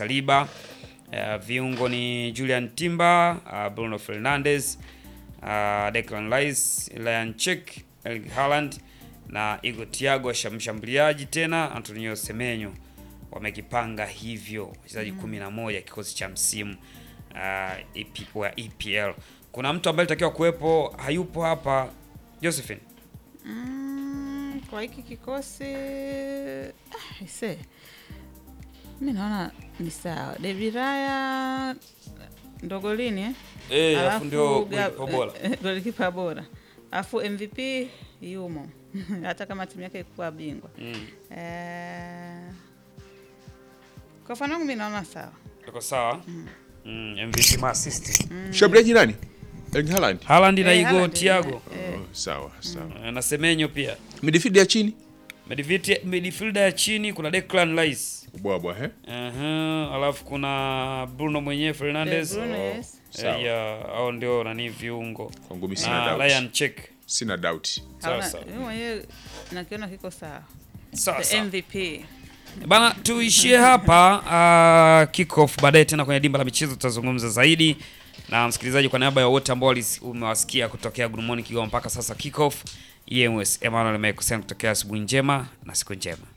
Saliba. Uh, viungo ni Julian Timber, uh, Bruno Fernandes, uh, Declan Rice, Ryan Check, Erling Haaland na Igor Thiago mshambuliaji tena Antonio Semenyo wamekipanga hivyo wachezaji kumi na moja kikosi cha msimu uh, EP, wa EPL. Kuna mtu ambaye alitakiwa kuwepo hayupo hapa, Josephine. Mm, kwa hiki kikosi ah, ise mi naona ni sawa. David Raya ndogolini eh? Eh, alafu Alafu ndio ga- golikipa bora. eh, golikipa bora alafu MVP yumo hata kama timu yake ikuwa bingwa Mm. eh, kwa mfano wangu mi naona sawa Tuko sawa? Mm, MVP ma assist. Mshambuliaji nani? Erling Haaland. Haaland na Eh, Igor Haaland, Thiago eh, Oh, sawa, sawa. Eh, na Semenyo pia. Midfield ya chini? Midfield midfielder ya chini kuna Declan Rice. Bwabwa, eh? Aha, alafu kuna Bruno mwenyewe Fernandes. Eh, Bruno, yes. Sawa. Eh, ya, hao ndio nani viungo. Kwangu mimi sina Na doubt. Ryan Check. Sina doubt. Sawa hauna- sawa. mimi mwenyewe nakiona kiko sawa Sawa The sawa. MVP Bana, tuishie hapa uh, kick off. Baadaye tena kwenye dimba la michezo tutazungumza zaidi na msikilizaji. Kwa niaba ya wote ambao walis- umewasikia kutokea Good Morning Kigoma mpaka sasa kick off, EMS Emmanuel Mekosea kutokea asubuhi njema na siku njema.